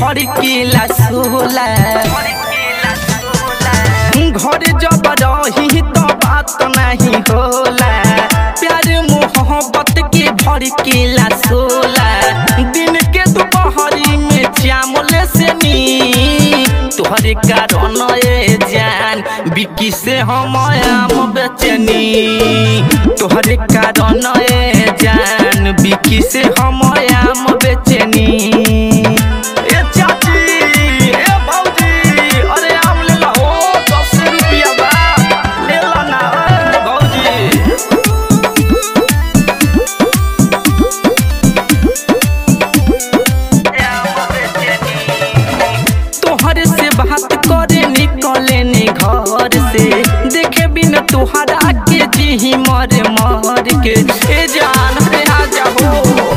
भड़कीला सोला घर जब रही तो बात नहीं होला प्यार मोहब्बत के भड़कीला सोला दिन के दोपहरी में चावल से नी तोहरे कारण ए जान बिकी से हम आम बेचनी तोहरे कारण ए जान बिकी से हम आम बेचनी ए चाची ए भौजी अरे आम ले ला हो दस रुपया बा ले ला ना ए भौजी तोहरे से बात करे निकले ने घर से देखे बिन तोहरा के जी मर मर के ए जान रे आ जाओ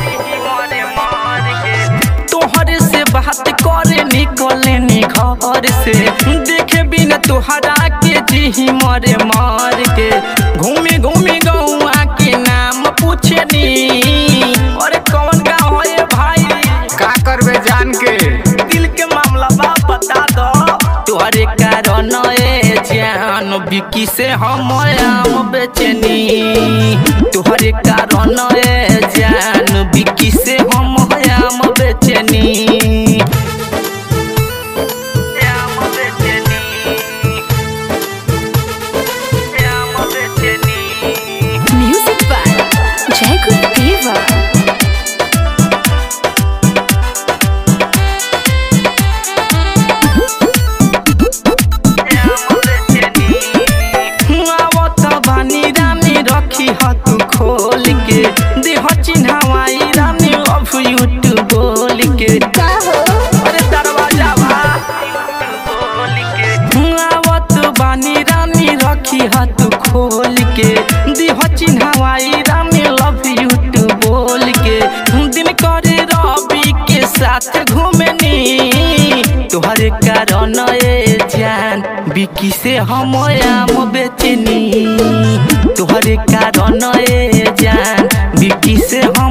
तोहरे से बात करे निकले ने घर से देखे बिन तोहरा के जी मर मर के घूमे घूमे गौआ के नाम पूछनी अरे कौन गाँव है भाई का करबे जान के दिल के मामला बा बता दो तोहरे कारण ए जान बिकी से हम आम बेचनी तोहरे कारण ए जान बिकी से हम आम बेचनी आम बेचनी आम बेचनी Music by Jacob Diva. आवत बानी रानी रखी हत खोल के देह चिन्हवाई रानी लव यू टू बोल के अरे दरवाजा बा आवत बानी रानी रखी हत खोल के देह चिन्हवाई रानी लव यू टू बोल के दिन करे रवि के साथ घूमनी तोहरे कारण ए जान बिकी से हम आम बेचनी तोहरे कारण ए जान बिकी से हम